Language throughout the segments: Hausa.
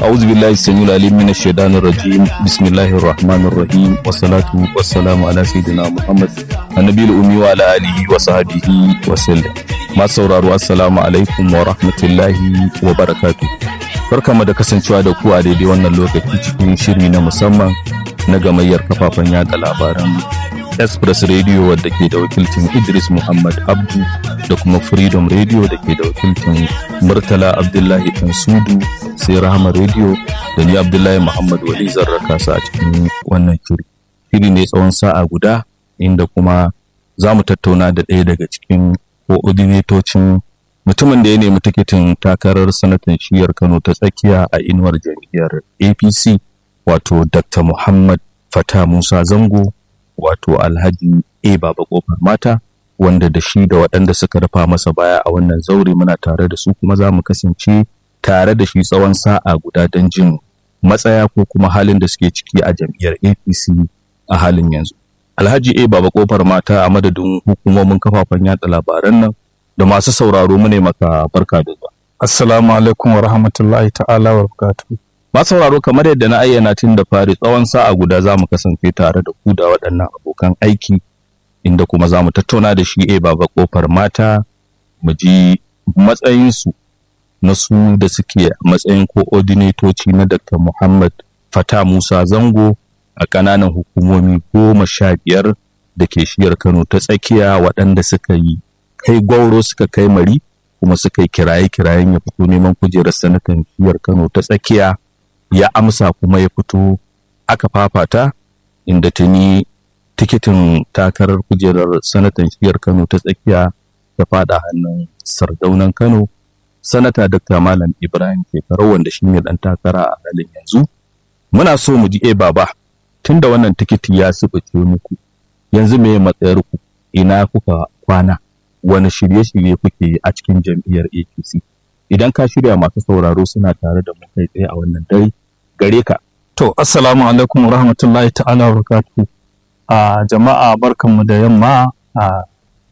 أعوذ بالله السميع العليم من الشيطان الرجيم بسم الله الرحمن الرحيم والصلاة والسلام على سيدنا محمد النبي الأمي وعلى آله وصحبه وسلم ما sauraro assalamu alaikum wa rahmatullahi wa barakatu barkamu da kasancewa da ku a daidai wannan lokaci cikin shiri na musamman na gamayyar kafafen yada labaran express radio wadda ke da wakilcin idris muhammad abdu da kuma freedom radio da ke da wakilcin murtala abdullahi sudu sai rahama radio da ni abdullahi muhammad wali zarraka su a cikin wannan shiri shiri ne tsawon sa'a guda inda kuma za mu tattauna da ɗaya daga cikin koordinatocin mutumin da ya nemi tikitin takarar sanatan shiyar kano ta tsakiya a inuwar jam'iyyar apc wato dr muhammad fata musa zango wato alhaji a baba kofar mata wanda da shi da waɗanda suka rufa masa baya a wannan zaure muna tare da su kuma za mu kasance tare da shi tsawon sa'a guda don jin matsaya ko kuma halin da suke ciki a jam'iyyar apc a halin yanzu alhaji a baba kofar mata a madadin hukumomin kafafen yatsa labaran nan da masu sauraro mu ne maka barka da zuwa Assalamu alaikum wa rahmatullahi ta'ala wa barakatuhu. masu sauraro kamar yadda na ayyana tun da fari tsawon sa'a guda za mu kasance tare da ku da waɗannan abokan aiki inda kuma za mu tattauna da shi a baba kofar mata mu ji matsayinsu na su da suke a matsayin koordinatoci na Dr. Muhammad Fata Musa Zango a ƙananan hukumomi goma sha biyar da ke shiyar Kano ta tsakiya waɗanda suka yi kai gwauro suka kai mari kuma suka yi kiraye-kirayen ya fito neman kujerar sanatan shiyar Kano ta tsakiya ya amsa kuma ya fito aka fafata inda tuni tikitin takarar kujerar sanatan shiyar Kano ta tsakiya ta fada hannun sardaunan Kano sanata Dr. Malam Ibrahim Shekaru wanda shi ne dan takara a halin yanzu muna so mu ji e baba tunda wannan tikiti ya subuce muku yanzu me matsayar ku ina kuka kwana wani shirye-shirye kuke yi a cikin jam'iyyar APC idan ka shirya masu sauraro suna tare da mu kai tsaye a wannan dare gare ka To, Assalamu alaikum wa rahmatullahi ta'ala wa barakatuhu. A jama'a barkanmu da yamma a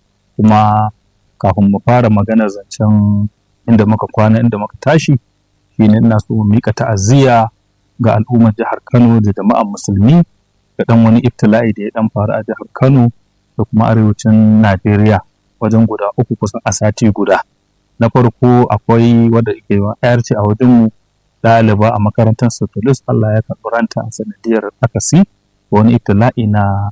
kuma kafin mu fara magana zancen inda muka kwana inda muka tashi shine ina so mu mika ta'aziyya ga al'ummar jihar Kano da jama'an musulmi da dan wani ibtila'i da ya dan faru a jihar Kano da kuma arewacin Najeriya wajen guda uku kusan a sati guda. Na farko akwai wadda ke yar ce a wajen mu ɗaliba a makarantar Sotolis Allah ya karɓi ranta a sanadiyar akasi wani ibtila'i na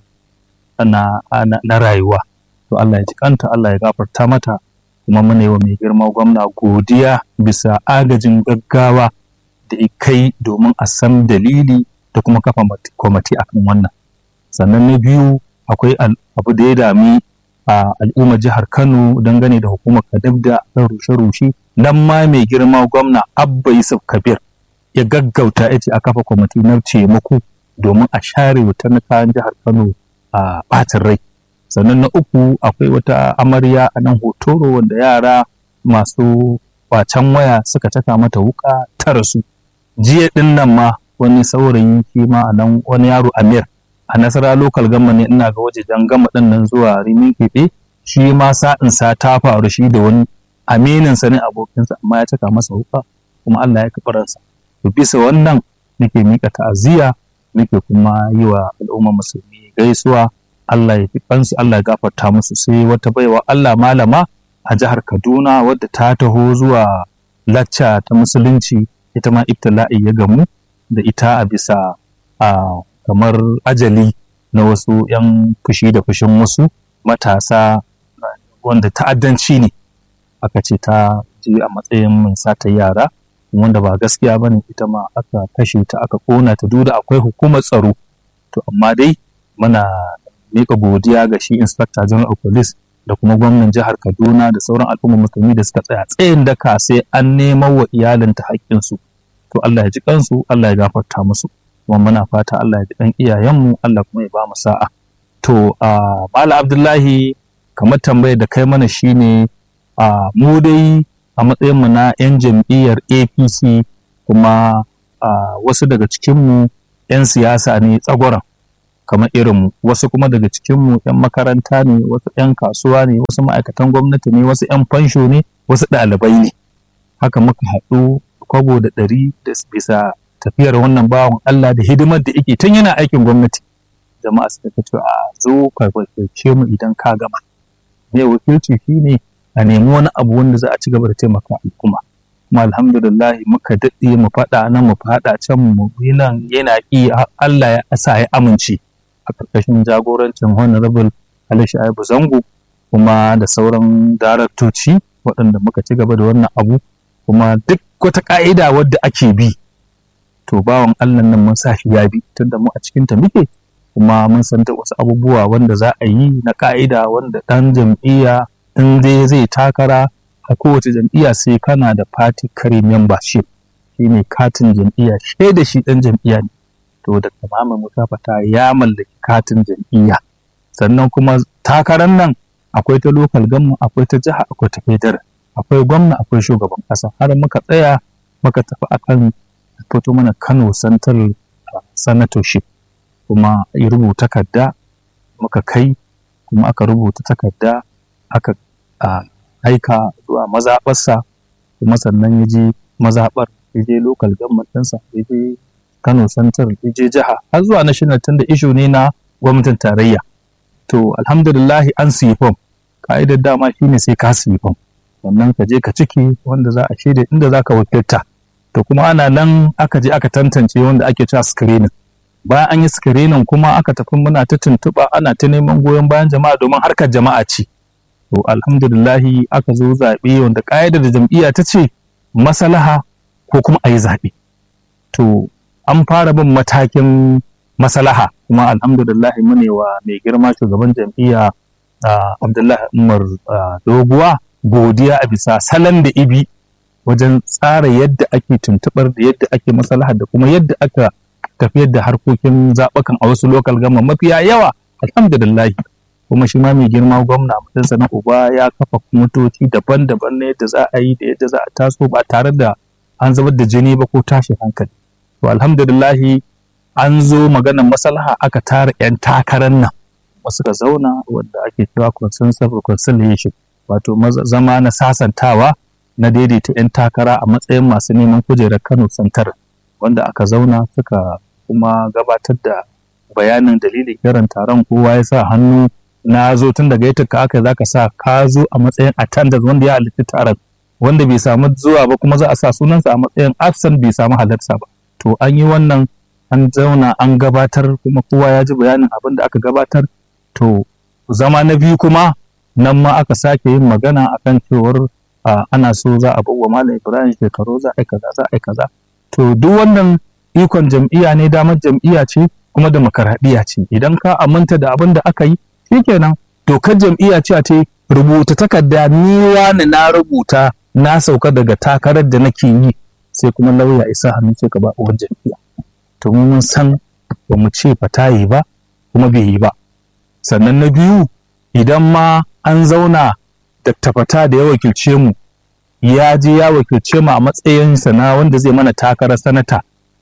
na, na rayuwa. To Allah ya ji kanta Allah ya gafarta mata kuma muna yi wa mai girma gwamna godiya bisa agajin gaggawa da kai domin a san dalili da kuma kafa kwamati akan wannan sannan na biyu akwai abu da ya dami a al'ummar jihar kano dangane da hukumar kadabda kan rushe-rushe nan ma mai girma gwamna abba yusuf kabir ya gaggauta ya ce a kafa kwamati na taimako domin a share wutar na kayan jihar kano a ɓacin rai sannan na uku akwai wata amarya a nan hotoro wanda yara masu kwacen waya suka caka mata wuka ta rasu jiya din nan ma wani saurayi shi ma a nan wani yaro amir a nasara lokal gama ne ina ga wajejen gama din nan zuwa rimin keɓe shi ma sa'in sa ta faru shi da wani aminin sa ne abokinsa amma ya caka masa wuka kuma Allah ya kafa ransa to bisa wannan nake mika ta'aziyya nake kuma yi wa al'ummar musulmi gaisuwa Allah ya fi kansu Allah ya gafarta musu sai wata baiwa Allah malama a jihar Kaduna wadda ta taho zuwa lacca ta musulunci ita ma ibtila'i ya gamu da ita a bisa a kamar ajali na wasu 'yan fushi da fushin wasu matasa wanda ta'addanci ne aka ce ta je a matsayin mai sata yara wanda ba gaskiya ba ne ita ma aka kashe ta aka kona ta duda akwai hukumar tsaro to amma dai muna mika godiya ga shi inspector general of police da kuma gwamnan jihar kaduna da sauran al'ummar musulmi da suka tsaya tsayin daka sai an neman wa iyalinta haƙƙinsu to allah ya ji kansu allah ya gafarta musu kuma muna fata allah ya ji kan iyayenmu allah kuma ya ba mu sa'a to a mala abdullahi kamar tambayar da kai mana shine a mu dai a matsayinmu na 'yan jam'iyyar apc kuma wasu daga cikinmu 'yan siyasa ne tsagoran kamar irinmu wasu kuma daga cikinmu 'yan makaranta ne wasu 'yan kasuwa ne wasu ma'aikatan gwamnati ne wasu 'yan fansho ne wasu ɗalibai ne haka muka haɗu kwabo da ɗari da bisa tafiyar wannan bawan Allah da hidimar da yake tun yana aikin gwamnati jama'a suka ce to a zo ka wakilce mu idan ka gama ne wakilci shine a nemi wani abu wanda za a ci gaba da taimaka al'umma kuma alhamdulillah muka daɗe mu faɗa nan mu faɗa can mu nan yana ƙi Allah ya sa ya amince a ƙarƙashin jagorancin honorable Ali Shaibu Zango kuma da sauran daraktoci waɗanda muka ci gaba da wannan abu kuma duk wata ƙa'ida wadda ake bi to bawan Allah nan mun sa shi ya bi tunda mu a cikin ta muke kuma mun san da wasu abubuwa wanda za a yi na ƙa'ida wanda ɗan jam'iyya in dai zai takara a kowace jam'iyya sai kana da party carry membership shine katin jam'iyya shaida shi ɗan jam'iyya ne to da tamamin musafata ya mallaki katin jam'iyya sannan kuma takarar nan akwai ta lokal gamma akwai ta jiha akwai ta federal akwai gwamna akwai shugaban ƙasa har muka tsaya muka tafi akan fito mana kano central senatorship kuma ya rubuta takarda muka kai kuma aka rubuta takarda aka aika zuwa mazaɓarsa kuma sannan ya je mazaɓar ya je local government ɗinsa ya je kano central ya je jiha har zuwa national tun da ishu ne na gwamnatin tarayya to alhamdulillahi an siyi fom ka'idar dama shine sai ka siyi fom sannan ka je ka ciki wanda za a shaida inda za ka wakilta to kuma ana nan aka je aka tantance wanda ake cewa screening bayan an yi screening kuma aka tafi muna ta tuntuɓa ana ta neman goyon bayan jama'a domin harkar jama'a ce to alhamdulillahi aka zo zaɓe wanda ƙa'idar da jam'iyya ta ce masalaha ko kuma a yi zaɓe to an fara bin matakin masalaha kuma alhamdulillahi mune wa mai girma shugaban jam'iyya abdullahi umar doguwa godiya a bisa salon da ibi wajen tsara yadda ake tuntuɓar da yadda ake masalaha da kuma yadda aka tafiyar da harkokin zaɓukan a wasu lokal gama mafiya yawa alhamdulillahi kuma shi ma mai girma gwamna mutunsa na uba ya kafa motoci daban-daban na yadda za a yi da yadda za a taso ba tare da an zubar da jini ba ko tashin hankali to alhamdulillahi an zo maganar maslaha aka tara 'yan takarar nan wasu ka zauna wanda ake cewa consensus reconciliation wato zama na sasantawa na daidaita 'yan takara a matsayin masu neman kujerar kano santar wanda aka zauna suka kuma gabatar da bayanin dalilin kiran taron kowa ya sa hannu na zo tun daga yadda ka aka zaka sa ka zo a matsayin attendance wanda ya halitta taron wanda bai samu zuwa ba kuma za a sa sunansa a matsayin absent bai samu halarta ba to an yi wannan an zauna an gabatar kuma kowa ya ji bayanin abin da aka gabatar to zama na biyu kuma nan ma aka sake yin magana akan cewar ana so za a bawa malam ibrahim shekaru za a yi kaza za a yi kaza to duk wannan ikon jam'iyya ne damar jam'iyya ce kuma demokaradiyya ce idan ka aminta da abin da aka yi shikenan dokar jam'iyya ce ta rubuta takarda ni wani na rubuta na sauka daga takarar da nake yi sai kuma lauya isa hannu sai ka ba uwar jam'iyya to mun san ba mu ce fata yi ba kuma bai yi ba sannan na biyu idan ma an zauna da tafata da ya wakilce mu ya je ya wakilce mu a matsayinsa na wanda zai mana takarar sanata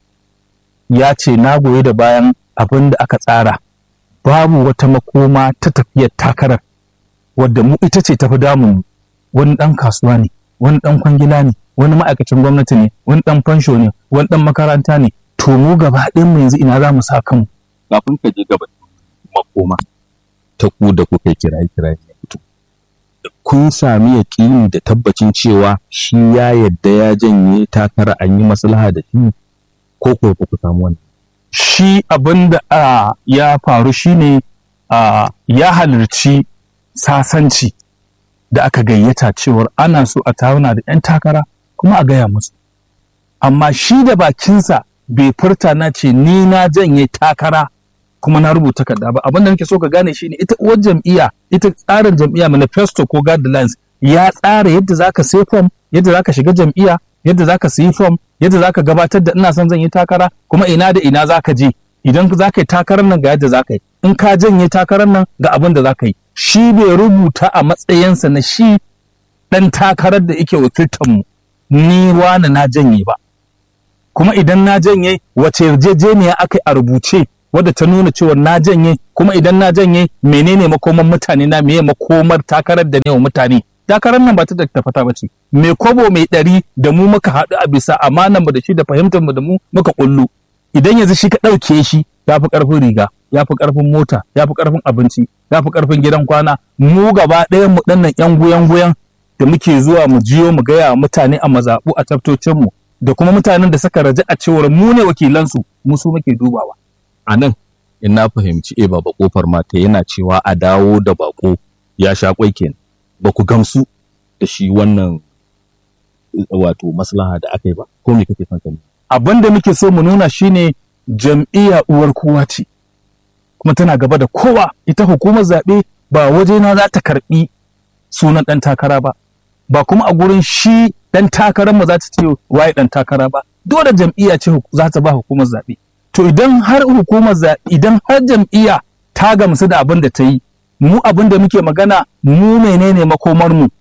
ya ce na goyi da bayan abin da aka tsara babu wata makoma ta tafiyar takarar wadda mu ita ce tafi damun wani ɗan kasuwa ne wani ɗan kwangila ne wani ma'aikacin gwamnati ne wani ɗan fansho ne wani ɗan makaranta ne to mu gaba ɗayan mu yanzu ina za mu sa kanmu kafin ka je gaba makoma ta ku da kuka kiraye kiraye ya fito kun sami yaƙini da tabbacin cewa shi ya yadda ya janye takara an yi maslaha da shi ko ko ku samu wannan shi abin da uh, ya faru shine uh, ya halarci sasanci da aka gayyata cewar ana so a tauna da 'yan takara kuma a gaya musu amma shi da bakinsa bai furta na ce ni na janye takara kuma na rubuta takarda ba abin da nake so ka gane shine ita uwar jam'iyya ita tsarin jam'iyya manifesto ko guidelines ya tsara yadda zaka sai form yadda zaka shiga jam'iyya yadda zaka sayi form yadda zaka gabatar da ina son zan yi takara kuma ina da ina zaka je idan zaka yi takarar nan ga yadda zaka yi in ka janye takarar nan ga abin da zaka yi shi bai rubuta a matsayinsa na shi dan takarar da yake wakiltar mu ni wani na janye ba kuma idan na janye wace yarjejeniya aka yi a rubuce wadda ta nuna cewa na janye kuma idan na janye menene makoman mutane na meye makomar takarar da ne wa mutane takarar nan ba ta da tafata ba ce mai kobo mai ɗari da mu muka haɗu a bisa amanan mu da shi da fahimtar mu da mu muka kullu idan yanzu shi ka ɗauke shi ya fi ƙarfin riga ya fi ƙarfin mota ya fi ƙarfin abinci ya fi ƙarfin gidan kwana mu gaba ɗayan mu ɗannan ƴan guyan guyan da muke zuwa mu jiyo mu gaya mutane a mazaɓu a taftocin mu da kuma mutanen da suka raja a cewar mu ne wakilansu mu su muke dubawa a nan in na fahimci e baba kofar mata yana cewa a dawo da bako ya sha kwai kenan ba ku gamsu da shi wannan wato maslaha da aka yi ba ko me kake son ka abin da muke so mu nuna shine jam'iyya uwar kowa ce kuma tana gaba da kowa ita hukumar zaɓe ba wajena za ta karɓi sunan ɗan takara ba ba kuma a gurin shi ɗan takarar mu za ta ce waye ɗan takara ba dole jam'iyya ce za ta ba hukumar zaɓe to idan har hukumar zaɓe idan har jam'iyya ta gamsu da abin da ta yi mu abin da muke magana mu menene makomar mu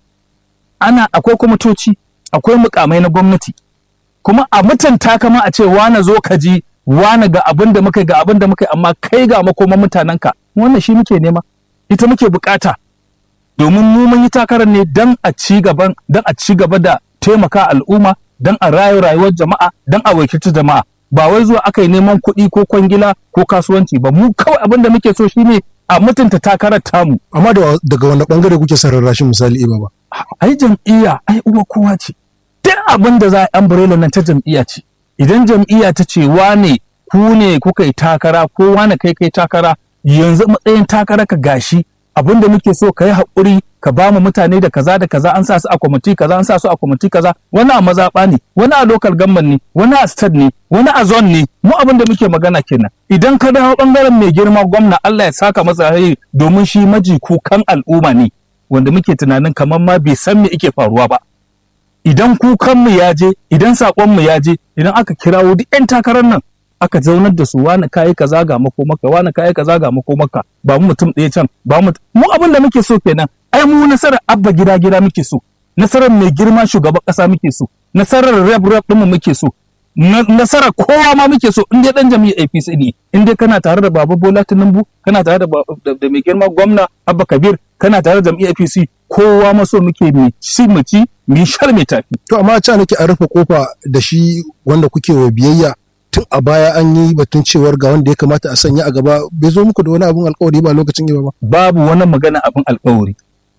ana akwai kwamitoci akwai mukamai na gwamnati kuma a mutunta kama a ce wane zo ka ji wane ga abin da muka ga abin da muka amma kai ga makoman mutanenka wannan shi muke nema ita muke bukata domin mu mun yi takarar ne dan a ci gaban dan a ci gaba da taimaka al'umma dan a rayu rayuwar jama'a dan a wakilci jama'a ba wai zuwa aka yi neman kuɗi ko kwangila ko kasuwanci ba mu kawai abin da muke so shine a mutunta takarar tamu amma daga wani bangare kuke sararrashin misali iba ba ai jam'iyya ai uwa kowa ce duk abin da za a umbrella nan ta jam'iyya ce idan jam'iyya ta ce wane ku ne kuka yi takara ko wane kai kai takara yanzu matsayin takara ka gashi abin da muke so ka yi haƙuri ka ba mu mutane da kaza da kaza an sa su a kwamiti kaza an sa su a kwamiti kaza wani a mazaɓa ne wani a local government ne wani a state ne wani a zone ne mu abin da muke magana kenan idan ka dawo bangaren mai girma gwamna Allah ya saka masa rai domin shi maji kukan al'umma ne wanda muke tunanin kamar ma bai san me yake faruwa ba idan kukanmu ya je idan saƙonmu ya je idan aka kirawo duk 'yan takarar nan aka zaunar da su wani kayi kaza ga makomaka wani kayi kaza ga makomaka ba mu mutum ɗaya can ba mu mu abin da muke so kenan ai mu nasarar abba gida gida muke so nasarar mai girma shugaban ƙasa muke so nasarar rep rep ɗinmu muke so nasarar kowa ma muke so in dai dan jami'a APC ne in dai kana tare da Baba Bola Tinubu kana tare da mai girma gwamna Abba Kabir kana tare da jami'a APC kowa maso muke mu ci mu ci mu shar mai tafi to amma ca nake an rufe kofa da shi wanda kuke wa biyayya tun a baya an yi batun cewar ga wanda ya kamata a sanya a gaba bai zo muku da wani abun alkawari ba lokacin ba babu wani magana abin alkawari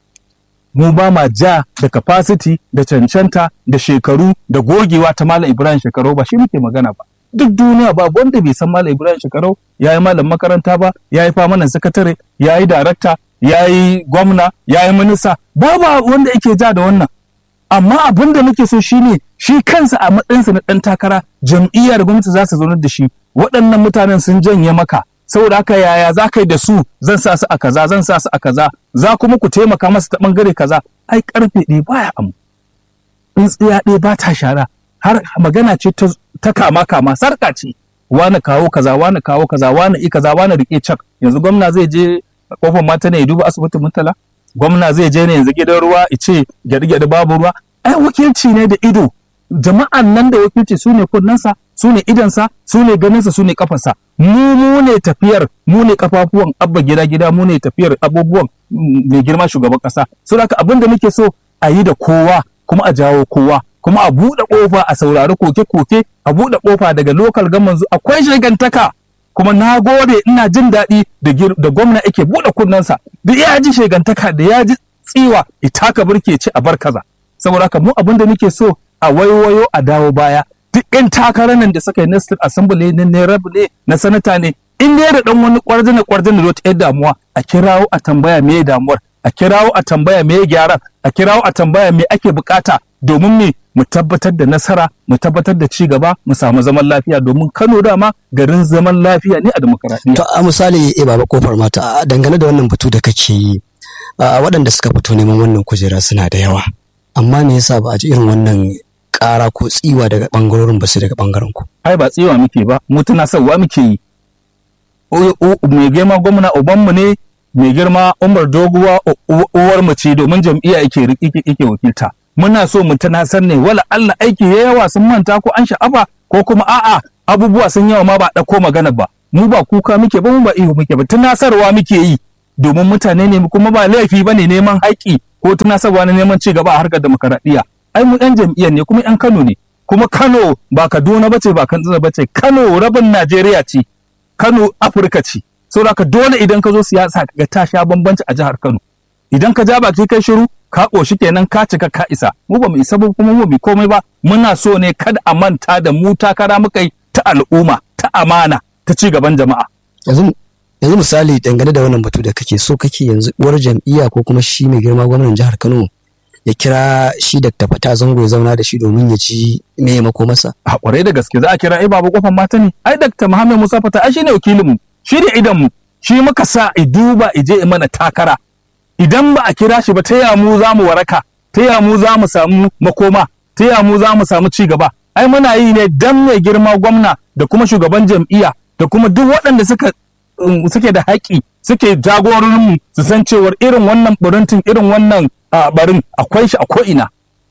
mu ba ma ja da capacity da cancanta da shekaru da gogewa ta malam ibrahim shekaru ba shi muke magana ba duk duniya ba wanda bai san malam ibrahim shekaru ya yi malam makaranta ba ya yi famanan sakatare ya yi darakta ya yi gwamna ya yi minista babu wanda yake ja da wannan amma abin da muke so shine shi kansa a matsayinsa na ɗan takara jam'iyyar gwamnati za su zaunar da shi waɗannan mutanen sun janye maka saboda haka yaya za ka yi da su zan sa su a kaza zan sa su a kaza za kuma ku taimaka masa ta ɓangare kaza ai karfe ɗaya baya amu tsintsiya ɗaya ba ta shara har magana ce ta kama kama sarka ce wani kawo kaza wani kawo kaza wani i kaza wani rike cak yanzu gwamna zai je kofar mata ne ya duba asibitin mutala gwamna zai je ne yanzu gidan ruwa ice gyaɗe-gyaɗe babu ruwa ai wakilci ne da ido jama'an nan da wakilci su ne kunnensa su ne idansa su ne ganinsa su ne kafarsa mu mu ne tafiyar mu ne kafafuwan abba gida gida mu ne tafiyar abubuwan mai girma shugaban kasa so haka abin da muke so a yi da kowa kuma a jawo kowa kuma a buɗe ƙofa a saurari koke-koke a buɗe ƙofa daga lokal gaman akwai shagantaka kuma na gode ina jin daɗi da gwamna yake buɗe kunnensa da ya ji shagantaka da ya ji tsiwa itaka burke ci a bar kaza saboda haka mu abin da muke so a waiwayo a dawo baya duk yan takarar nan da suka yi na state assembly ne na rab ne na sanata ne in dai da dan wani kwarjina kwarjina da wata yar damuwa a kirawo a tambaya me damuwar a kirawo a tambaya me gyaran a kirawo a tambaya me ake bukata domin me mu tabbatar da nasara mu tabbatar da ci gaba mu samu zaman lafiya domin Kano dama garin zaman lafiya ne a demokaradiyya to a misali eh baba kofar mata dangane da wannan batu da kake yi waɗanda suka fito neman wannan kujera suna da yawa amma me yasa ba a ji irin wannan ƙara ko tsiwa daga ɓangarorin ba su daga ɓangaren ku. Ai ba tsiwa muke ba, mu tunasarwa muke yi. Mai girma gwamna ubanmu ne, mai girma Umar Doguwa uwar mu ce domin jam'iyya yake yake wakilta. Muna so mu tunasar ne wala Allah aiki ya yawa sun manta ko an sha'afa ko kuma a'a abubuwa sun yawa ma ba ɗauko magana ba. Mu ba kuka muke ba mu ba ihu muke ba tunasarwa muke yi domin mutane ne kuma ba laifi ba ne neman haƙƙi ko tunasarwa na neman ci gaba a harkar demokaradiyya ai mu yan jam'iyyar ne kuma yan Kano ne kuma Kano ba Kaduna bace ba Katsina bace Kano rabin Najeriya ce Kano Afirka ce saboda haka dole idan ka zo siyasa ga ta sha bambanci a jihar Kano idan ka ja baki kai shiru ka ƙoshi kenan ka cika ka isa mu ba mu isa ba kuma mu bi komai ba muna so ne kada a manta da mu takara muka yi ta al'umma ta amana ta ci gaban jama'a yanzu yanzu misali dangane da wannan batu da kake so kake yanzu uwar jam'iyya ko kuma shi mai girma gwamnan jihar Kano ya kira shi da tafata zango ya zauna da shi domin ya ci me mako masa a kwarai da gaske za a kira ai babu kofar mata ne ai Dr. Muhammad Musa Fata ai shine wakilin mu shi ne idan mu shi muka sa i duba i je mana takara idan ba a kira shi ba ta ya mu za mu waraka ta ya mu za mu samu makoma ta ya mu za mu samu ci gaba ai muna yi ne dan mai girma gwamna da kuma shugaban jam'iyya da kuma duk waɗanda suka um, suke da haƙƙi suke jagororinmu su san cewar irin wannan burintin irin wannan ah, barin akwai shi a ko'ina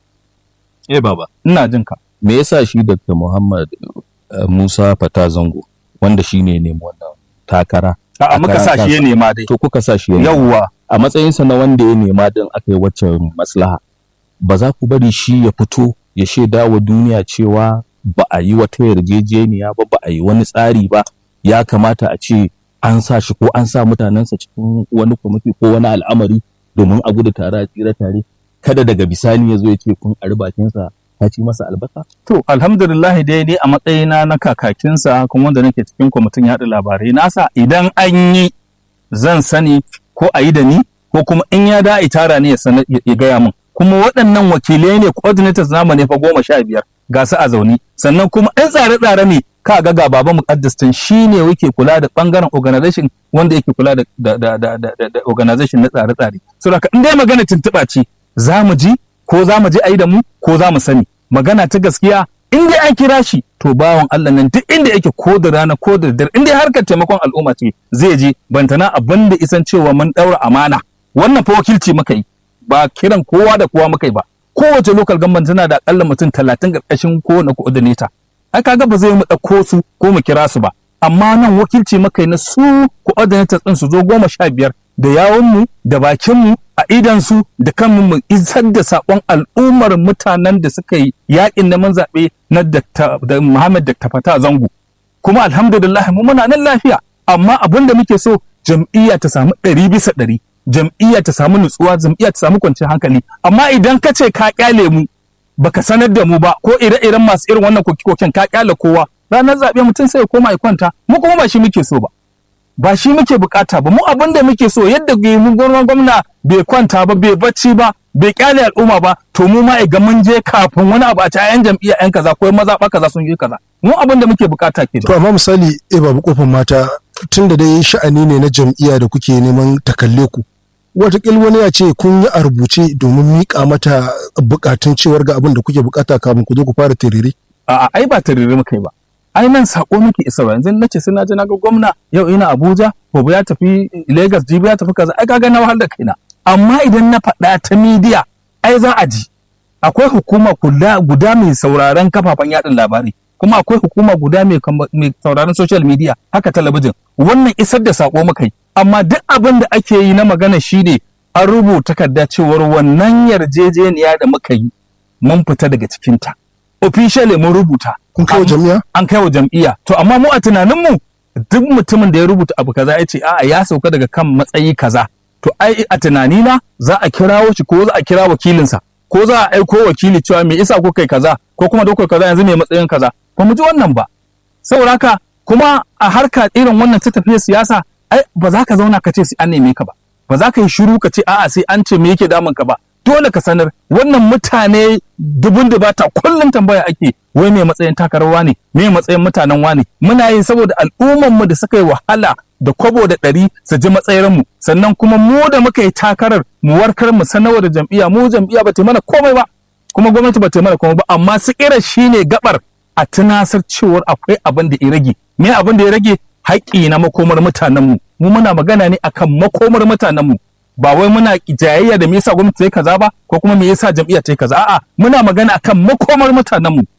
eh baba ina jin ka me yasa shi Dr. Muhammad uh, Musa Fata Zango wanda shi ne nemi wannan takara a'a muka sa shi ya nema dai to kuka sa shi ya nema. yawwa a matsayinsa na wanda ya nema din aka yi waccan maslaha ba za ku bari shi ya fito ya shaida wa duniya cewa ba a yi wata yarjejeniya ba ba a yi wani tsari ba ya kamata a ce an sa shi ko an sa mutanensa cikin wani kwamiti ko wani al'amari domin a gudu tare a tsira tare kada daga bisani ya zo ya ce kun ari bakinsa ta ci masa albasa To, alhamdulillah dai ni a matsayina na kakakinsa kuma wanda nake cikin kwamitin yaɗa labarai nasa idan an yi zan sani ko a yi da ni ko kuma in ya da tara ne ya sanar- ya ya gaya min. Kuma waɗannan wakilai ne coordinators namu ne fa goma sha biyar ga su a zaune. Sannan kuma ɗan tsare-tsare ne ka ga ga baba muƙaddas tun shi ne yake kula da ɓangaren organization wanda yake kula da, da, da, da, da, da, da organization na tsare-tsare. Saboda haka in dai magana tuntuɓa ce za mu ji ko za mu je a yi da mu ko za mu sani. magana ta gaskiya in dai an kira shi to bawan Allah nan duk inda yake ko da rana ko da dare in dai harkar taimakon al'umma ce zai je bantana abin da isan cewa mun daura amana wannan fa wakilci muka yi ba kiran kowa da kowa muka yi ba kowace local government tana da akalla mutum talatin karkashin kowane coordinator ai kaga ba zai mu ɗauko su ko mu kira su ba amma nan wakilci muka yi na su coordinators ɗin su zo goma sha biyar da yawunmu da bakinmu a idansu da kanmu mu isar da saƙon al'ummar mutanen da suka yi yaƙin neman zaɓe na Dr. da Muhammad Dr. Fata Zango. Kuma alhamdulillah mu muna nan lafiya amma abin da muke so jam'iyya ta samu ɗari bisa ɗari jam'iyya ta samu nutsuwa jam'iyya ta samu kwanciyar hankali amma idan ka ce ka ƙyale mu baka sanar da mu ba ko ire-iren masu irin wannan koke-koken ka ƙyale kowa ranar zaɓe mutum sai ya koma ya kwanta mu kuma ba shi muke so ba. ba shi muke bukata ba mu abin da muke so yadda mu gwamnan gwamna bai kwanta ba bai bacci ba bai kyale al'umma ba to mu ma ga mun je kafin wani abu a ci yan jam'iyya yan kaza ko maza ba kaza sun yi kaza mu abin da muke bukata ke to amma misali eh babu kofar mata tun da dai sha'ani ne na jam'iyya da kuke neman takalle ku watakil wani ya ce kun yi a rubuce domin miƙa mata bukatun cewar ga abin da kuke bukata kafin ku zo ku fara tiriri a'a ai ba tarire muka yi ba ai nan sako muke isarwa yanzu nace sai na je na ga gwamna yau ina Abuja gobe ya tafi Lagos jibi ya tafi kaza ai kaga na wahal da kaina amma idan na faɗa ta media ai za a ji akwai hukuma guda guda mai sauraron kafafen yaɗin labarai kuma akwai hukuma guda mai mai sauraron social media haka talabijin wannan isar da sako muka yi amma duk abin da ake yi na magana shine an rubuta takarda cewar wannan yarjejeniya da muka yi mun fita daga cikinta officially mun rubuta kun kai wa jam'iyya an kai wa jam'iyya to amma mu a tunaninmu duk mutumin da ya rubuta abu kaza ya ce a'a ya sauka daga kan matsayi kaza to ai a tunanina za a kirawo shi ko za a kira wakilinsa ko za a aiko wakili cewa me isa ko kai kaza ko kuma dokar kaza yanzu me matsayin kaza ba mu ji wannan ba saboda haka kuma a harka irin wannan ta tafiya siyasa ai ba za ka zauna ka ce sai an neme ka ba ba za ka yi shiru ka ce a'a sai an ce me yake damun ka ba dole ka sanar wannan mutane dubun dubata kullum tambaya ake wai me matsayin takararwa ne me matsayin mutanen wane muna yi saboda al'umman mu da suka yi wahala da kwabo da ɗari su ji matsayin mu sannan kuma mu da muka yi takarar mu warkar mu sanarwa da jam'iyya mu jam'iyya ba ta mana komai ba kuma gwamnati ba ta mana komai ba amma su kira shine gabar a tunasar cewar akwai abin da ya rage me abin da ya rage haƙƙi na makomar mutanen mu mu muna magana ne akan makomar mutanen mu ba wai muna jayayya da me yasa gwamnati ta yi kaza ba ko kuma me yasa jam'iyya ta yi kaza a'a muna magana akan makomar mutanen mu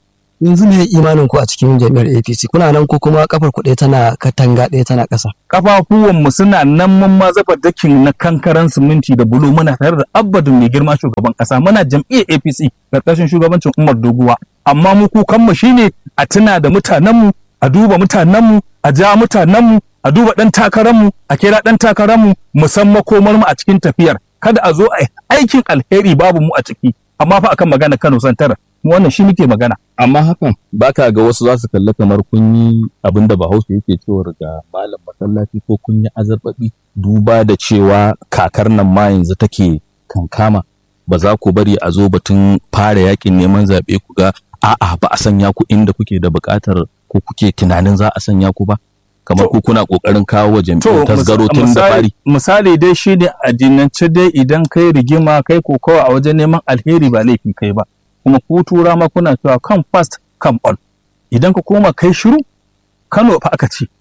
yanzu me imanin ku a cikin jami'ar APC kuna nan ko kuma kafar ku ɗaya tana katanga ɗaya tana ƙasa kafafuwan mu suna nan mun ma zaba dakin na kankaran siminti da bulo muna tare da abbadin mai girma shugaban ƙasa muna jam'iyyar APC karkashin shugabancin Umar Doguwa amma mu kukan mu shine a tuna da mutanen mu a duba mutanen mu a ja mutanen mu a duba dan takarar mu a kira dan takarar mu mu san makomar mu a cikin tafiyar kada a zo a aikin alheri babu mu a ciki amma fa akan magana Kano Santar wannan shi muke magana amma hakan baka ga wasu za su kalli kamar kun yi abin da bahaushe yake cewa ga malam masallaci ko kun yi azarbabi duba da cewa kakar nan ma yanzu take kankama ba za ku bari a zo batun fara yakin neman zaɓe ku ga a'a ba a sanya ku inda kuke da buƙatar ko kuke tunanin za a sanya ku ba kamar ku kuna ƙoƙarin kawo wa jam'iyyar tasgaro tun da fari misali dai shi ne addinance dai idan kai rigima kai kokawa a wajen neman alheri ba laifi kai ba kuma ku tura ma kuna cewa come fast come on idan ka koma kai shiru Kano fa aka ce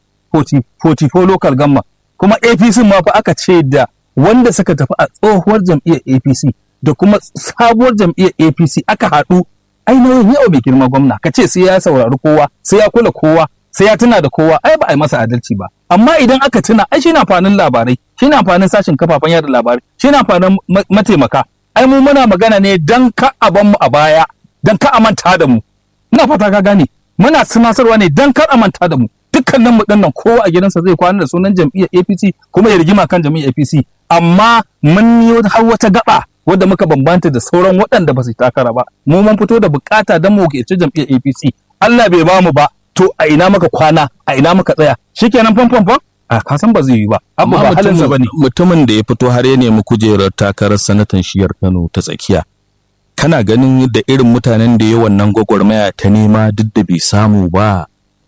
44 local gamma kuma APC ma fa aka ce da wanda suka tafi a tsohuwar jam'iyyar APC da kuma sabuwar jam'iyyar APC aka haɗu ai nauyin yau mai girma gwamna ka ce sai ya saurari kowa sai ya kula kowa sai ya tuna da kowa ai ba a yi masa adalci ba amma idan aka tuna ai shine amfanin labarai shine amfanin sashin kafafen yada labarai shine amfanin mataimaka ai mu muna magana ne dan ka a mu a baya dan ka a manta da mu ina fata ka gane muna tunasarwa ne dan kar a manta da mu dukkanin mu dinnan kowa a gidansa zai kwana da sunan jam'iyyar APC kuma ya rigima kan jam'iyyar APC amma mun yi har wata gaba wadda muka bambanta da sauran waɗanda ba su takara ba mu mun fito da bukata dan mu ke jam'iyyar APC Allah bai ba mu ba to a ina muka kwana a ina muka tsaya shikenan fam fam fam a kasan ba zai yi ba abu ba halinsa ba ne mutumin da ya fito har ya nemi kujerar takarar sanatan shiyar Kano ta tsakiya kana ganin da irin mutanen da ya wannan gwagwarmaya ta nema duk da bai samu ba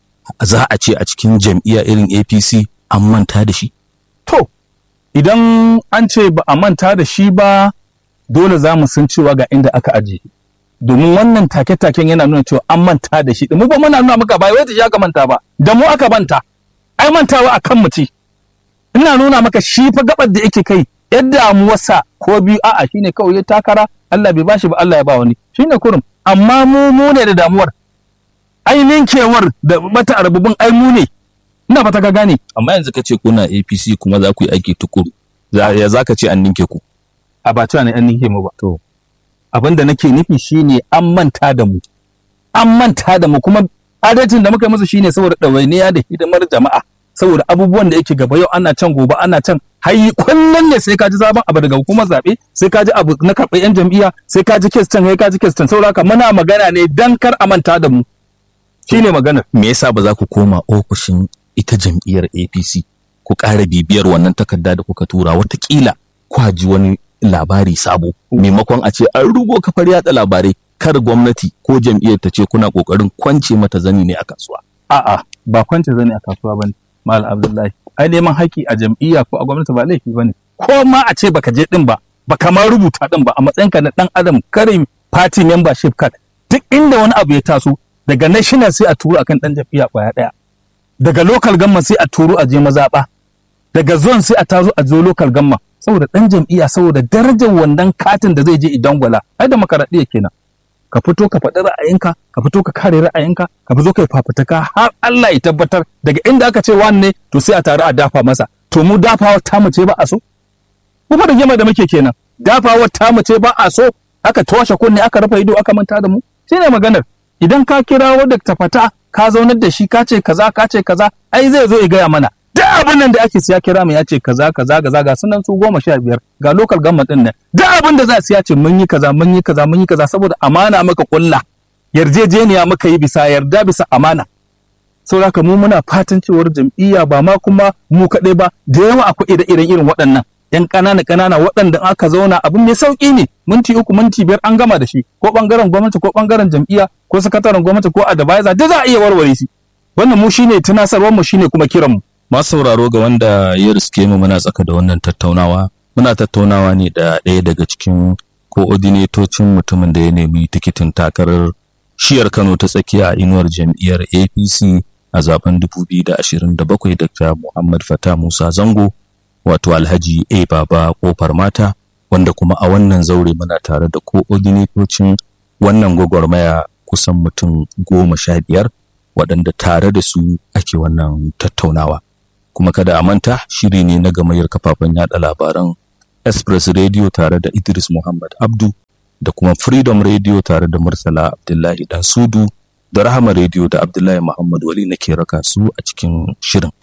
za a ce a cikin jam'iyya irin APC an manta da shi to idan an ce ba a manta da shi ba dole za mu san cewa ga inda aka aje domin wannan take-taken yana nuna cewa an manta da shi mu ba muna nuna maka ba wai ya ka manta ba da mu aka manta ai mantawa a kan ce ina nuna maka shi fa gabar da yake kai yadda damuwarsa ko biyu a'a shine kawai ya takara Allah bai bashi ba Allah ya ba wani shine kurum amma mu mu ne da damuwar ainihin kewar da mata arbubin ai mu ne ina fata ka gane amma yanzu ka ce kuna APC kuma za ku yi aiki tukuru ya za ka ce an ninke ku a ba cewa ne an ninke mu ba to abin da nake nufi shine an manta da mu an manta da mu kuma adalcin da muka musu shine saboda ɗawainiya da hidimar jama'a saboda abubuwan da yake gaba yau ana can gobe ana can hayi kullum ne sai ka ji sabon abu daga hukumar zaɓe sai ka ji abu na karɓar yan jam'iyya sai ka ji kes can sai ka ji kes can saboda haka muna magana ne dan kar a manta da mu shine maganar me yasa ba za ku koma ofishin ita jam'iyyar APC ku ƙara bibiyar wannan takarda da kuka tura watakila kwa ji wani labari sabo maimakon a ce an rugo kafar yatsa labarai kar gwamnati ko jam'iyyar ta ce kuna kokarin kwance mata zani ne a kasuwa a'a ba kwance zani a kasuwa bane mal abdullahi ai neman haƙi a jam'iyya ko a gwamnati ba laifi bane ko ma a ce baka je din ba baka ma rubuta din ba a matsayinka na dan adam kare party membership card duk inda wani abu ya taso daga national sai a turo akan dan jam'iyya kwaya daya daga local gamma sai a turo a je mazaɓa daga zone sai a tazo a zo local gamma saboda dan jam'iyya saboda darajar wannan katin da zai je idan gwala ai da makaraɗiya kenan ka fito ka faɗi ra'ayinka ka fito ka kare ra'ayinka ka fito ka fafutuka har Allah ya tabbatar daga inda aka ce wani ne to sai a tare a dafa masa to mu dafawa ta mu ce ba a so mu fa rigima da muke kenan dafawa ta mu ce ba a so aka toshe kunne aka rufe ido aka manta da mu shine maganar idan ka kirawo da ta fata ka zaunar da shi ka ce kaza ka ce kaza ai zai zo ya gaya mana duk abin nan da ake siya kira mu ya ce kaza kaza kaza ga sunan su goma sha biyar ga local government din nan duk abin da za su ya ce mun yi kaza mun yi kaza mun yi kaza saboda amana maka kulla yarjejeniya muka yi bisa yarda bisa amana saboda mu muna fatan cewar jam'iyya ba ma kuma mu kaɗai ba da yawa akwai ire-iren irin waɗannan yan ƙanana ƙanana waɗanda aka zauna abin mai sauƙi ne minti uku minti biyar an gama da shi ko ɓangaren gwamnati ko ɓangaren jam'iyya ko sakataren gwamnati ko advisor duk za a iya warware shi wannan mu shine tunasarwar mu shine kuma kiran mu masu sauraro ga wanda ya riske mu muna tsaka da wannan tattaunawa muna tattaunawa ne da ɗaya daga cikin koordinatocin mutumin da ya nemi tikitin takarar shiyar Kano ta tsakiya a inuwar jam'iyyar APC a zaben 2027 Dr. Muhammad Fata Musa Zango wato Alhaji A Baba Kofar Mata wanda kuma a wannan zaure muna tare da koordinatocin wannan gwagwarmaya kusan mutum goma sha biyar waɗanda tare da su ake wannan tattaunawa kuma kada a manta shiri ne na gamayyar kafafen yada labaran express radio tare da idris muhammad abdu da kuma freedom radio tare da murtala abdullahi dan sudu da rahama radio da abdullahi muhammad wali nake raka su a cikin shirin